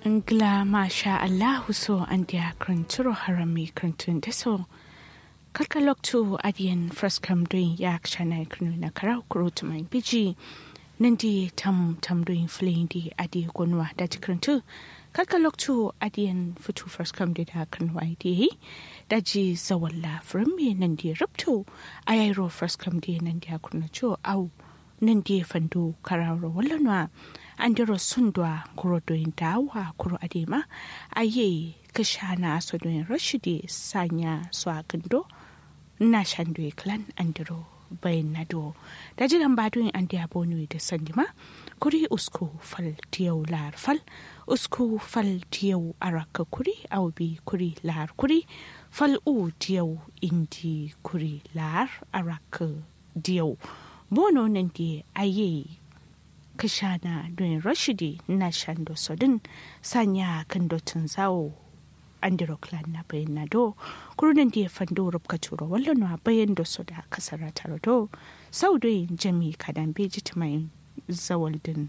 Ngla masha Allahu so an dia kranturo harami krantun deso. Kalka loktu adiyan fraskam doin yak shana kranu na karau kurut mai biji. Nandi tam tam doin flein di adi gonwa da krantu. Kalka loktu adiyan futu fraskam di da kranwa di. Daji zawalla frami nandi ruptu. Ayairo fraskam di nandi akruna cho au. Nandi fandu kararo wallanwa. andiro sundwa kuro doyin dawa kuro adema aye kashana so doyin rashidi sanya so agando na shandwe clan andiro bayan nado da jiran badoyin an da bonu da sandima kuri usko fal tiyau lar fal usko fal tiyau araka kuri au bi kuri lar kuri fal u tiyau indi kuri lar araka diyau bono nan di aye kashana don rashidi na shando sodin sanya kan dotin zawo andiro clan na bayan na do kurunan da ya fando rubka turo wallon na bayan da su da kasar taro do sau da yin jami kadan beji mai zawal din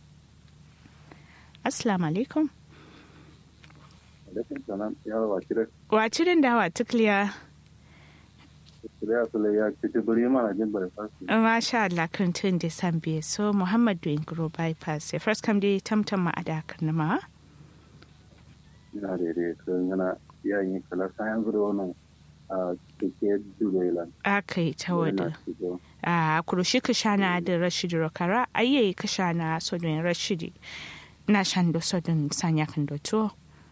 assalamu alaikum wacirin da wa tukliya Masha Allah kan tun da san biye so Muhammad doing grow bypass ya first come dai tamtam ma ada kan ma ina da dai kan yana yayin kala sayan zuwa wannan a cike dubai akai ta wada a kurushi ka shana da rashidi rokara ayye ka shana so don rashidi na shan do so don sanya kan do to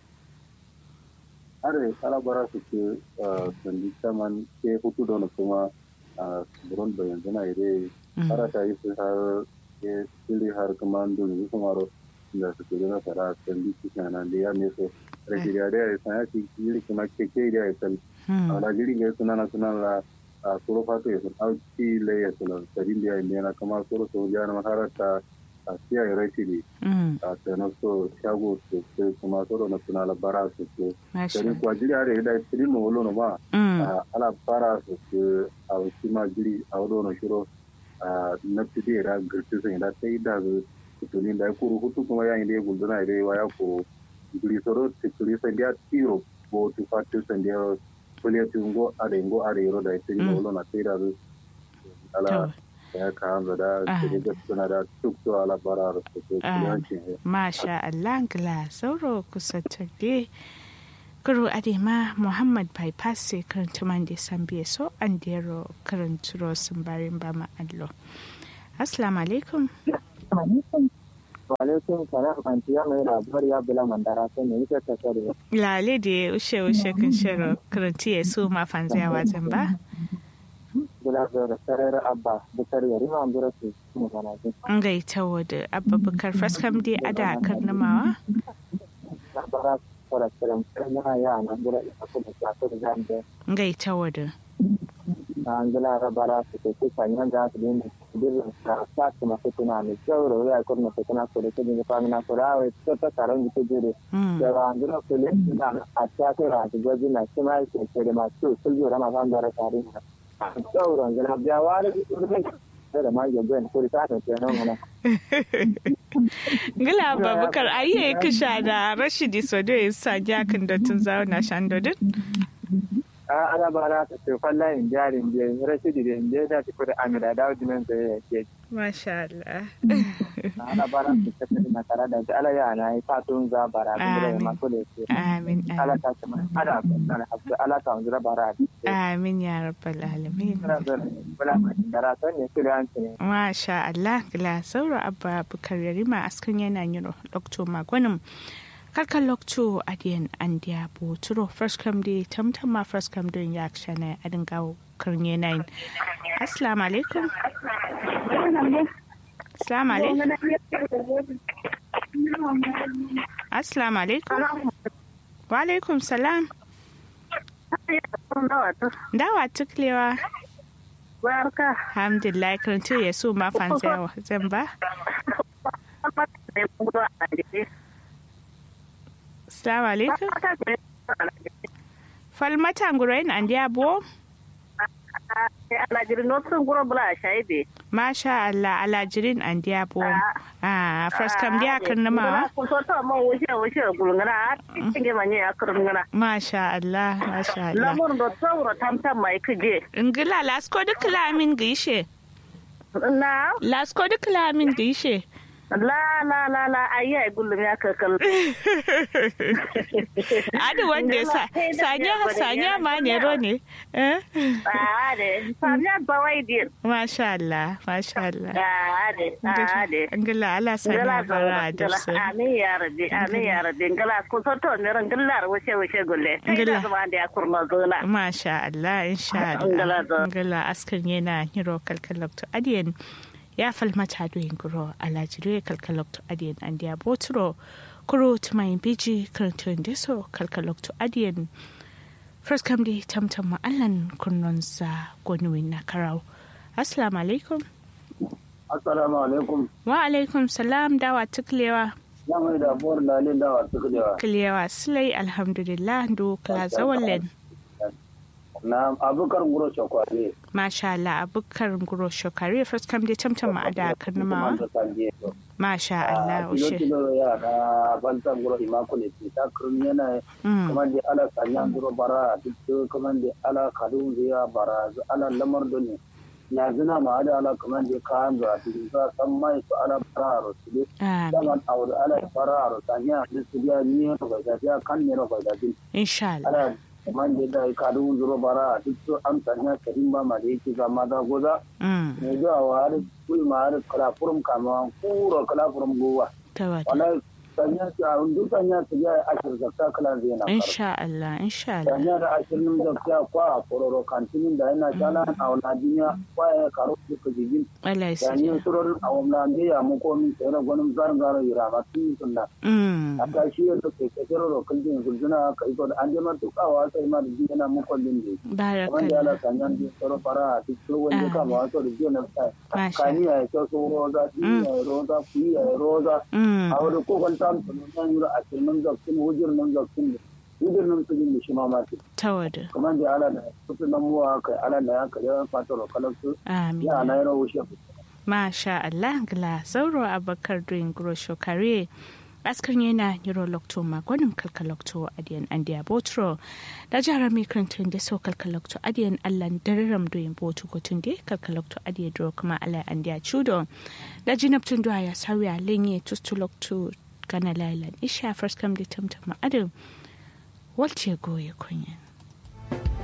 are alabara su ke sandi saman ke hutu da kuma a buron da yanzu na ire ara ta yi su har ke sili har kuma dole su kuma ro da su ke na fara sandi su kana da ya me so rajiriya da ya san ya ci yiri kuma ke ke da ya san ala jiri ga suna na suna la a soro fato ya san auci le ya san sadin da ya ne na kuma soro so ya na makarata a siya ya rashi ne a tsanar so shago su ke kuma soro na suna labara su ke sani kuwa jiri a da ya da siri no wolo no ma ala fara su ke a wasu ma jiri a wado na shiro na fide ya girti sun da ta yi da su tutunin da ya kuru hutu kuma yayin da ya gulduna ya dai waya ko jiri soro tikuri san da tiro ko tu fatu san da kuliya tungo a da ingo a da yaro da ya siri no wolo na ta yi da su ala ya kawo da suna da duk su alabara da su Masha Allah gila sauro kusa tabe. Kuro adema Muhammad bypass sai karanta man da san biye so an dero karanturo sun barin ba ma allo. Assalamu alaikum. Walaikum salam anti ya mai labar ya bula mandara sai ne yake ta kare. Lale da ushe ushe kan shiro karanti ya so ma fanziya wajen ba. Bula da sarar abba bukar yari ma ambura su mu mana ji. An gaita wadda abba bukar faskam dai ada karnamawa. Labara fara kiran yana ya na bula da ku da ta da zambe. Gaita wadda. An gila rabara su ke kusa yan da su ne birnin ka sa su masu tuna ne jauro ya kurna su tuna ko da ke da famina ko rawa ta ta karan da jire. Da ba an gila su le da a ta ta ra da gwaji na shi ma ke ke da masu sulju rama ban da tare sauran gina biya wani da ma yabon kuri ta ta ce nan mana. Gila babukar ayi kisha da Rashidi Sodo ya sa jakin da tun zauna shan dodin? A ana ba na ta ce falla in jarin biya Rashidi da inda da ta kuda amira da wajen nan da ya ke. Masha Allah. Ana ba na ta ce na tare da ta ala ya na yi fatun za bara da ya masu da ke. Amin. Ala ta ce mai ada na hafi ala ta wanzu bara. Amin ya rabbal alamin. Masha Allah gila sauro abba bukar yarima askan yana yin lokto magwanin karkar lokto adiyan an diya boturo first come day tamtama first come don ya shana adin gawo karnye nine assalamu alaikum assalamu alaikum assalamu alaikum wa alaikum salam dawa tuklewa barka alhamdulillah karanci ya so ma fansa zan ba Assalamu alaikum. Falmata ngurain an dia bo? alajiri no sun guro bula shaide masha Allah alajirin an dia bo ah first come dia kan ma ko so to mo wuce wuce gulngana tinge manye akrum ngana masha Allah masha Allah lamur do tsawro tamtam mai kije ingila lasko duk lamin gishe na lasko duk lamin gishe la la la la ayi ai gullum ya kakal adi wanda sa sanya sanya ma ne ro ne eh ade sanya bawai dir masha Allah masha Allah ade ade ingila Allah sanya bara da su amin ya rabbi amin ya rabbi ingila ko so to ne ran gillar wuce wuce gulle Ngila. ngila da ya kurma zona masha Allah insha Allah Ingila da- ingila askan yana hiro kalkalokto adiyan ya falmata doyin guro alajire kalkalokto adiyan an dia botro kuro tumayin biji karantun deso kalkalokto adiyan first kam di tamtam ma'allan kunnonsa gonuwin na karau assalamu alaikum assalamu alaikum wa alaikum salam dawa tuklewa ya mai da buwar lalin dawa suka dewa kilewa silai alhamdulillah do kala zawallen na abukar guro shakwale masha Allah abukar guro shokare first kam di tamtam ma'ada karnama masha Allah kilo ushe kilo ya na bantan guro imako ne ta kurmi yana Mm. kuma da ala sanyan guro bara duk kuma da ala kadun ziya bara ala lamar da ne ya zina ma da ala kuma da kayan da su za san mai su ala bara ro su ne Amin. zaman aure ala bara ro sanya da su ya ni ro ga ya kan ne ro ga da din insha Allah ala kuma da da kadun zuro bara duk su amsa ne karin ba ma da yake ga maza goza Mm. ne zuwa wa har kulma har kala furum kama kuro kala furum gowa tawada wala sanya su a duk sanya su ya ashir zakka kala zai na karo insha Allah insha Allah sanya da ashirin zakka kwa a kororo kantinin da yana jala a wala duniya kwa ya karo su ka jigin Allah ya sanya sani surar a wala da ya mu komi sai na gwanin zarin gara yira ma tun sunna mm a ta shi yadda ke kakero da kuljin kuljina ka iko da an je ma tukawa sai ma da jina mu kullin ne kamar da ala barakallah sanya da tsaro fara a cikin wanda kama wato da jina Masha. kani ya ce so roza ɗi ya roza kuyi ya roza mm a wani kokon ta mutum nan yura a cikin zakkin hujjar nan zakkin ne hujjar nan su jin shi mamaki tawada kamar da ala da kusa nan muwa kai ala da ya kai yawan fata rokalar su amin ya na yana wuce masha Allah gla sauro abakar doing gro shokare askar yana neurolocto magonin kalkalocto adiyan andiya botro da jihar mikrantun da so kalkalocto adiyan allan dararam doyin botu gotun da kalkalocto adiya dro kuma ala andiya chudo da jinabtun duwa ya sauya lenye tustulocto kana lailan isha first come da tamtama adam walce goye kunyan